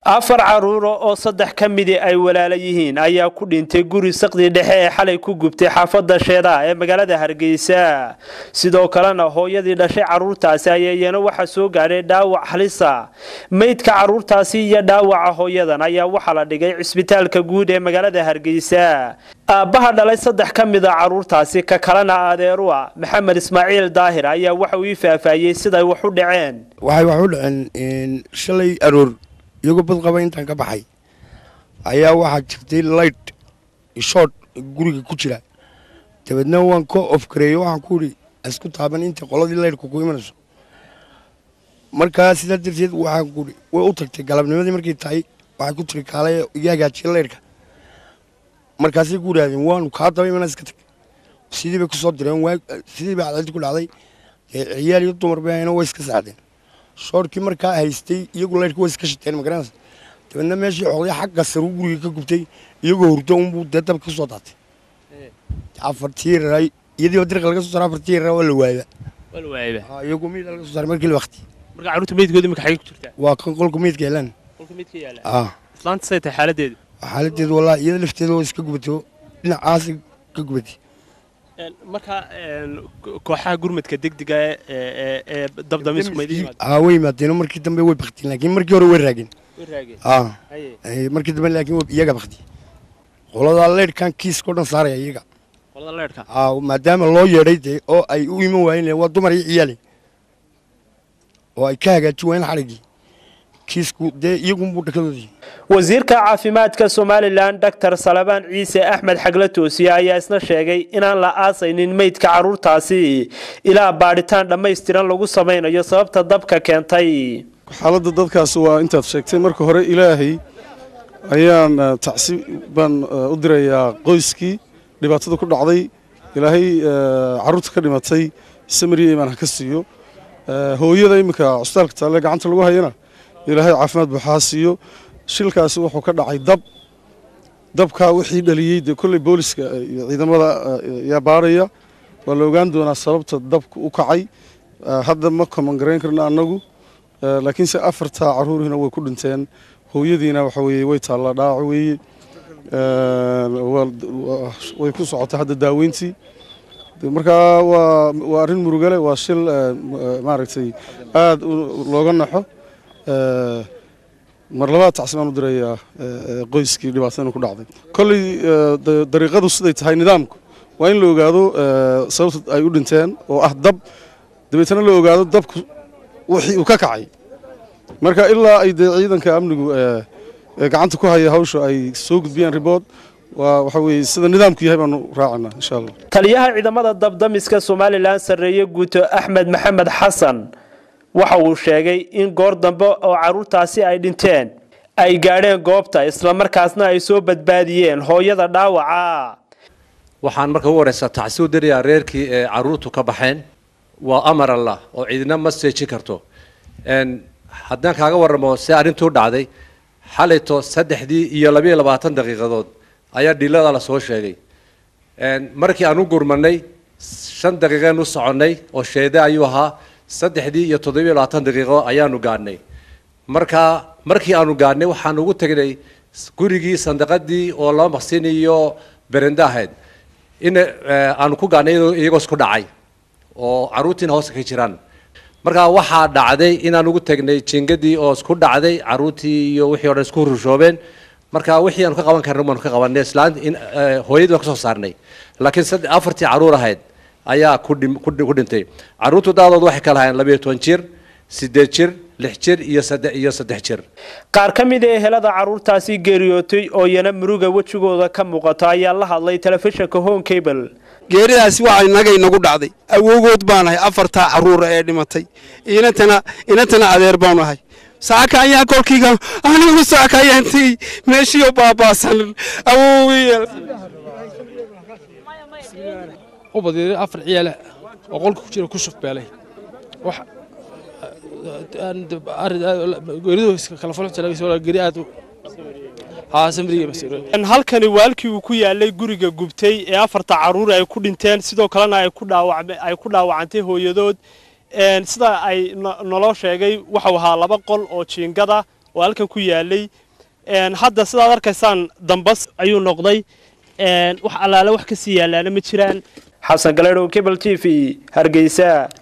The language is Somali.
afar caruuro oo saddex ka midi ay walaala yihiin ayaa ku dhintay guri saqdii dhexe ee xalay ku gubtay xaafadda sheedaa ee magaalada hargeysa sidoo kalena hooyadii dhashay caruurtaasi ayaa iyana waxaa soo gaadhay dhaawac halisa meydka caruurtaasi iyo dhaawaca hooyadan ayaa waxaa la dhigay cisbitaalka guud ee magaalada hargeysa aabbaha dhalay saddex ka mid a caruurtaasi ka kalena adeeru a maxamed ismaaciil daahir ayaa waxa uu ii faahfaahiyey siday wax u dhaceen waxay wax u dhaceen shalay aroor iyagoo bad qaba intaan ka baxay ayaa waxaa jirtay light shoot guriga ku jira dabeedna waan ka ofgareeyo waxaan ku idhi isku taaban inta qoladii laydhka ku imanayso markaa sidaa darteed waxaan ku idhi way u tagtay galabnimadii markay tahay waxay ku tiri kaalay iga hagaajiya laydhka markaasay ku idhahdeen waanu kaa daba imana iska tag sidii bay kusoo direen sidii bay cadceelti ku dhacday ciyaal iyo dumar bay ahayna way iska saacdeen shoorkii markaa haystay iyagu laydhka way iska shiteen magaranaysa dabeedna meeshii xoqday xagga saruu guriga ka gubtay iyagoo hurdo unbuu dee dabka ka soo daatay afartii raray iyadiiba dirqa laga soo saaray afartii raray waa la waayba waa la waayba iyagu miida laga soo saaray markii la waqti marka caruurta meydkooda imika xagee ku jirtaa waa kan qolka miidka helaan qolka meydka yaala ah islaanta say tahay xaaladeedu xaaladeedu wallahi iyada lafteeda waa iska gubatay oo dhinacaasi ka gubatay marka kooxaha gurmadka degdega ee ee dabdamisku ma idin yimaadeen aa way yimaadeen markii dambe way baktiin laakiin markii hore way raageen way raageen ah haye Eh, markii dambe laakiin way iyaga baktiyey qoladaa leydhkan kiiska o dhan saaraya iyaga qolada leedhka aa maadaama loo yeedhay dee oo ay u iman waayeen waa dumar iyo ciyaale oo ay ka hagaajin waayeen xadhiggii kiisku dee iyagunbuu dhakadoodii wasiirka caafimaadka somalilan doctor salabaan ciise axmed xagle toosiye ayaa isna sheegay inaan la aasaynin meydka caruurtaasi ilaa baadhitaan dhammaystiran lagu samaynayo sababta dabka keentay xaaladda dadkaas waa intaad sheegtay marka hore ilaahay ayaan eh, tacsi baan eh, u dirayaa qoyskii dhibaatada ku dhacday ilaahay eh, carruurta ka dhimatay samariya imaan ha ka siiyo Eh, hooyada iminka cusbitaalka taalle gacanta lagu hayana ilaahay caafimaad buuxa ha siiyo shilkaasi wuxuu ka dhacay dab dabkaa wixii dhaliyey dee kolley booliska iyo ciidamada eh, yaa baaraya waa la ogaan doonaa sababta dabka u kacay Eh, hadda ma koman garayn karna annagu Eh, laakiinse afarta caruurina way ku dhinteen hooyadiina waxa weeye way taallaa dhaawac weeye Eh, waa- waa- way ku socotay hadda daaweyntii De markaa waa waa arrin murugale waa shil eh, m- eh, maaragtay aad u- looga naxo Eh, mar labaad tacsi baan u dirayaa eh, eh, qoyskii dhibaatadana ku dhacday kolley eh, da- dariiqadu siday tahay nidaamku waa in la ogaado eh, sababta ay u dhinteen oo ah dab dabeetana la ogaado dabku wixii uu ka kacay marka ilaa ay dee ciidanka amnigu eh, ee gacanta ku haya hawsha ay soo gudbiyaan ribood waa waxa weeye sida nidaamku yahay baanu raacinaa insha allah taliyaha ciidamada dabdamiska somalilan sarreeye guuto axmed maxamed xasan waxa uu sheegay in goor dambe oo caruurtaasi ay dhinteen ay gaadheen goobta islamarkaasna ay soo badbaadiyeen hooyada dhaawaca waxaan marka ugu horeysa tacsi u dirayaa reerkii ee caruurtu ka baxeen waa amar allah oo ciidina ma seejin karto Een, haddaan kaaga warramo see arrintuu dhacday xalayto saddexdii iyo labiyo labaatan daqiiqadood ayaa dhilada la soo sheegay Een, markii aan u gurmanay shan daqiiqeen u soconnay oo sheede ayuu ahaa saddexdii iyo toddobiyo labaatan daqiiqo ayaanu gaadhnay marka markii aanu gaadhnay waxaan ugu tegnay gurigii sandaqadii oo laba maqsin iyo berende ahayd in eh, aanu ku gaadhnay iyadoo- iyagoo isku dhacay oo caruurtiina hoosta ka jiraan marka waxaa dhacday inaan ugu tegnay jingadii oo isku dhacday caruurtii iyo wixii o dhan isku rushoobeen marka wixii aanu ka qaban karna baanu ka qabanay islaan in eh, hooyadii baan kasoo saarnay laakiin sadde- afartii caruur ahayd ayaa ku dhim- ku dhi- ku dhintay caruurtu daadood waxay kala hayeen labayo toban jir sideed jir lix jir iyo saddex iyo saddex jir qaar ka mid a ehelada caruurtaasi geeriyootay oo iyana muruga wejigooda ka muuqato ayaa la hadlay telefishinka home cable geeridaasi waxaa inaga inagu dhacday awowgood baanahay afartaa caruura ee dhimatay inantana inantana adeer baanu ahay saaka ayaa kolkiiga anigu saaka ayaan tegey meeshiioo baabaasan awowiyeel u badiiray afar ciyaale oo qolka ku jira ku shufbeelay wax geeridu kala falxu geri aad haa samriga masiiro halkani waalkii uu ku yaalay guriga gubtay ee afarta caruur ay ku dhinteen sidoo kalena ay ku dhaawacme ay ku dhaawacantay hooyadood een sida ay no- naloo sheegay waxau ahaa laba qol oo jiingada oo halkan ku yaalay hadda sidaad arkaysaan dambas ayuu noqday wax allaale wax kasii yaalaana ma jiraan xasan galeedhow cable t v hargeysa